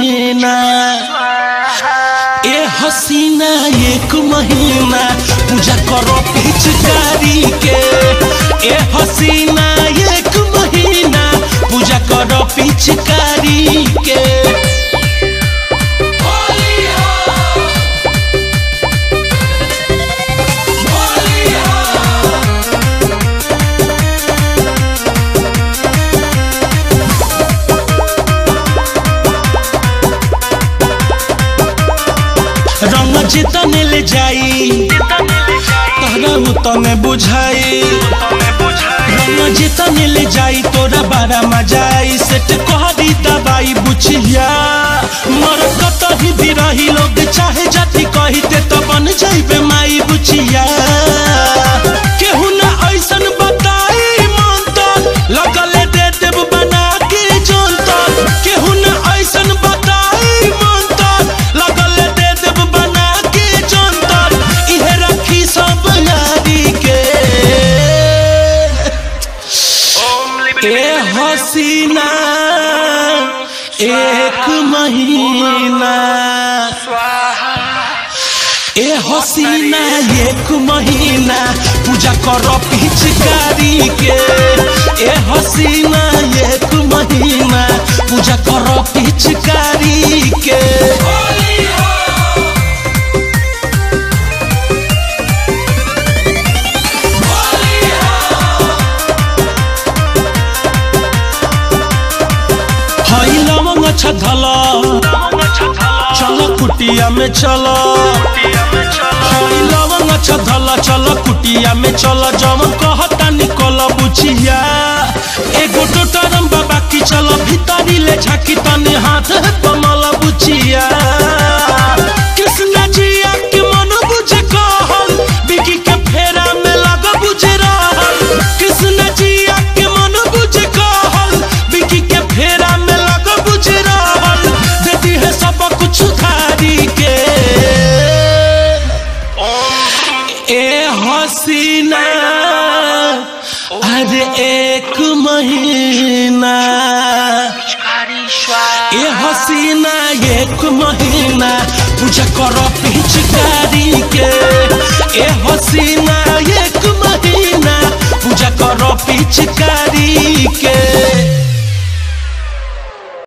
महीना ए हसीना एक महीना पूजा करो पिचकारी के ए हसीना एक महीना पूजा करो पिचकारी के रंग जितने ले जाई तोहरा उतने बुझाई रंग जितने ले जाई तोरा बारा मजाई सेट कहरी दबाई बुझिया मर कतही भी रही लोग चाहे जाति कहिते तो बन जाइबे माई बुझिया केहू ना ऐसन बताई मन तो लगले दे देव बना के जोन तो केहू ना ऐसन बताई मन तो लगले दे देव बना के जोन तो इहे रखी सब यारी के ए हसीना एक महीना ए हसीना एक महीना पूजा करो पिचकारी के ए हसीना एक महीना पूजा करो पिचकारी के हई लवंग अच्छा धला चलो कुटिया में चलो हई लवंग अच्छा धला चलो कुटिया में चलो जवन कहता निकल बुझिया एगो टोटरम बाबा की चलो भीतरी ले झाकी तनी हाथ कमल बुझिया कृष्ण जिया के मन बुझे कहल बिकी के फेरा में लग बुझे रहल कृष्ण जिया के मन बुझे कहल बिकी के फेरा में लग बुझे रहल देती है सब कुछ खारी के ए हसीना अरे एक महीना ए हसीना एक महीना पूजा करो पिचकारी के ए हसीना एक महीना पूजा करो पिचकारी के